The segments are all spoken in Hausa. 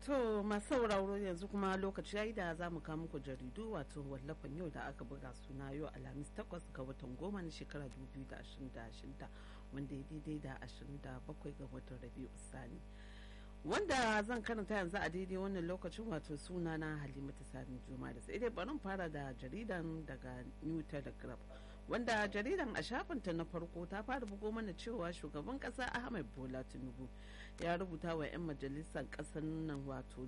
To masu sauraro yanzu kuma lokaci yayi da za mu kawo muku jaridu wato wallafan yau da aka buga suna yau alhamis takwas ga watan goma na shekara 2026 wanda ya daidai da 27 ga watan rabiu sani. Wanda zan karanta yanzu a daidai wannan lokacin wato suna na halimatu sani juma da sai dai barin fara da jaridan daga new telegraph wanda jaridan a shafinta na farko ta fara bugo mana cewa shugaban kasa ahmed bola tinubu ya rubuta wa 'yan majalisar kasar nan wato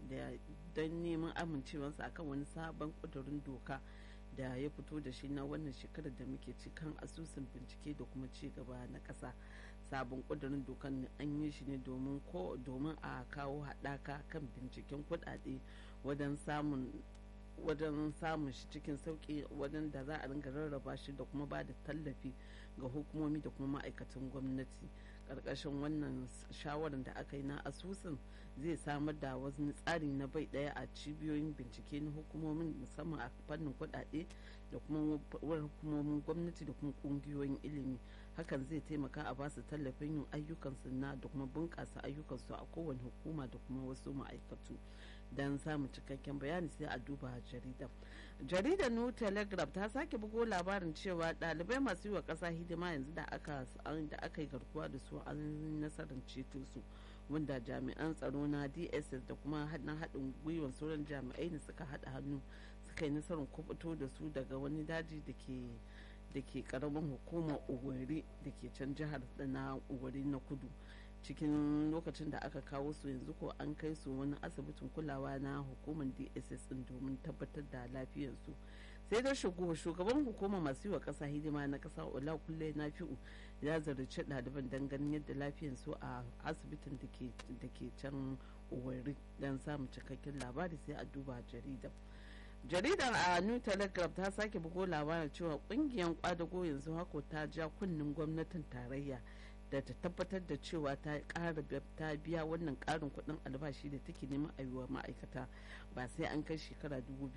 don neman amincewarsa akan wani sabon kudurin doka da ya fito da shi na wannan shekarar da muke ci kan asusun bincike da kuma ci gaba na kasa sabon kudurin dokan an yi shi ne domin ko domin a kawo haɗaka kan binciken kuɗaɗe wajen samun wajen samun shi cikin sauki wajen da za a ringa rarraba shi da kuma ba da tallafi ga hukumomi da kuma ma'aikatan gwamnati karkashin wannan shawarar da aka yi na asusun zai samar da wani tsari na bai daya a cibiyoyin bincike na hukumomin musamman a fannin kudade da kuma hukumomin gwamnati da kuma kungiyoyin ilimi hakan zai taimaka a basu tallafin yin ayyukansu na da kuma bunkasa ayyukansu a kowane hukuma da kuma wasu ma'aikatu don samun cikakken bayani sai a duba jarida jaridar new telegraph ta sake bugo labarin cewa ɗalibai masu yi wa ƙasa hidima yanzu da aka da aka yi garkuwa da su an nasarar ceto su wanda jami'an tsaro na dss da kuma haɗin haɗin gwiwar sauran jami'ai ne suka haɗa hannu suka yi nasarar kubuto da su daga wani daji da ke da ke karamin hukumar ugwari da ke can jihar na ugwari na kudu cikin lokacin da aka kawo su yanzu ko an kai su wani asibitin kulawa na hukumar dss din domin tabbatar da lafiyarsu sai da shugaban hukumar masu yi wa kasa hidima na kasa ola kulle na fi'u ya zarci ɗaliban don ganin yadda lafiyarsu a asibitin da ke can uwari don samun cikakken labari sai a duba jaridar jaridar a new telegraph ta sake bugo labarin cewa kungiyar kwadago yanzu hako ta ja kunnen gwamnatin tarayya da ta tabbatar da cewa ta ƙara ta biya wannan ƙarin kuɗin albashi da take neman a wa ma'aikata ba sai an kai shekara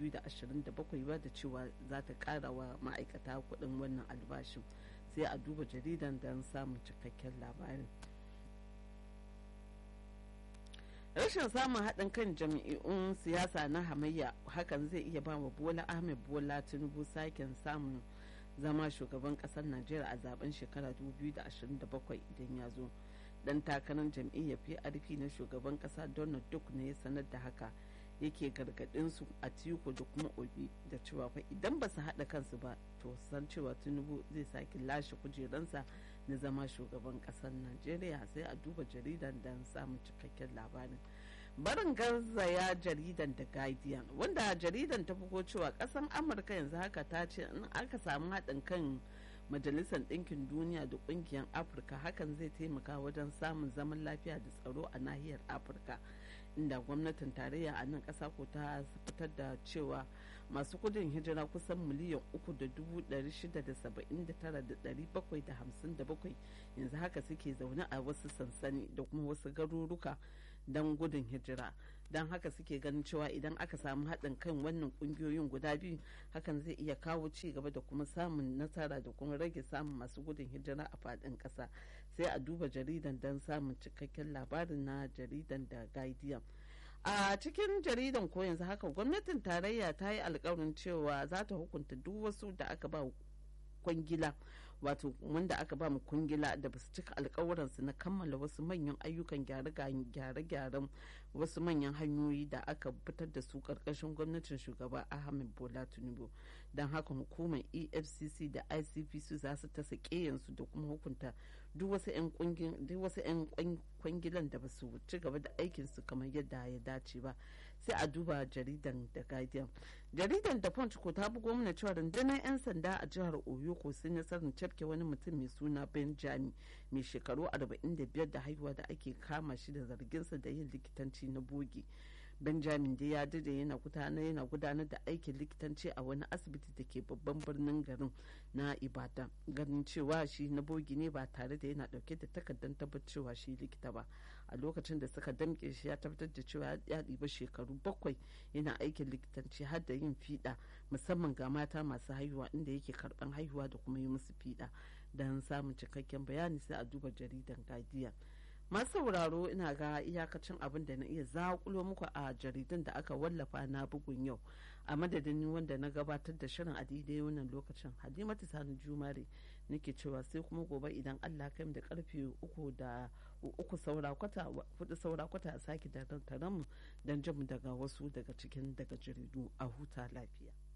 2027 ba da cewa za ta ƙara wa ma'aikata kuɗin wannan albashin sai a duba jaridan don samun cikakken labarin rashin samun haɗin kan jami'un siyasa na hamayya hakan zai iya ba wa bola ahmed bola tinubu saken samun zama shugaban kasar najeriya a zaben shekara 2027 idan ya zo dan takarar jam'iyyar prp na shugaban kasa donald duck ne ya sanar da haka yake gargadin su a tiku da kuma obi da cewa fa idan ba su haɗa kansu ba to san cewa tinubu zai sake lashe kujeransa na zama shugaban kasar najeriya sai a duba jaridan don samun cikakken labarin barin garzaya jaridan da guardian wanda jaridan ta bugo cewa kasan amurka yanzu haka ta ce in aka samu haɗin kan majalisar ɗinkin duniya da ƙungiyar afirka hakan zai taimaka wajen samun zaman lafiya da tsaro a nahiyar afirka inda gwamnatin tarayya a nan ƙasa ko ta fitar da cewa masu gudun hijira kusan miliyan uku da dubu ɗari shida da saba'in da tara da ɗari bakwai da hamsin da bakwai yanzu haka suke zaune a wasu sansani da kuma wasu garuruka don gudun hijira don haka suke ganin cewa idan aka samu haɗin kan wannan ƙungiyoyin guda biyu hakan zai iya kawo ci gaba da kuma samun nasara da kuma rage samun masu gudun hijira a faɗin ƙasa sai a duba jaridan don samun cikakken labarin na jaridan da guardian a cikin jaridan ko yanzu haka gwamnatin tarayya ta yi alkawarin cewa za ta hukunta duk wasu da aka ba kwangila wato wanda aka ba mu kungila da basu cika alkawuransu na kammala wasu manyan ayyukan gyare-gyaren wasu manyan hanyoyi da aka fitar da su karkashin gwamnatin shugaba ahmed bola tinubu don haka hukumar efcc da icpc za su ta yansu da kuma hukunta duk wasu 'yan kwangilan da ba su ci gaba da aikinsu kamar yadda ya dace ba sai a duba jaridan da guardian jaridan da punch ko ta bugo mana cewa rundunar 'yan sanda a jihar oyo ko sun nasarar cafke wani mutum mai suna benjami mai shekaru 45 da haihuwa da ake kama shi da zarginsa da yin likitanci na bogi benjamin da ya dade yana gudanar yana gudanar da aikin likitanci a wani asibiti da ke babban birnin garin na ibadan ganin cewa shi na bogi ne ba tare da yana dauke da takardar tabbacewa shi likita ba a lokacin da suka damke shi ya tabbatar da cewa ya ɗiba shekaru bakwai yana aikin likitanci har da yin fiɗa musamman ga mata masu haihuwa inda yake karɓan haihuwa da kuma yi musu fiɗa don samun cikakken bayani sai a duba jaridan guardian masu sauraro ina ga iyakacin abin da na iya zakulo muku a jaridun da aka wallafa na bugun yau a madadin wanda na gabatar da shirin a daidai wannan lokacin halimatu sani jumare nake cewa sai kuma gobe idan allah kai da karfe uku da uku saura kwata hudu saura kwata a sake da mu don jin daga wasu daga cikin daga jaridu a huta lafiya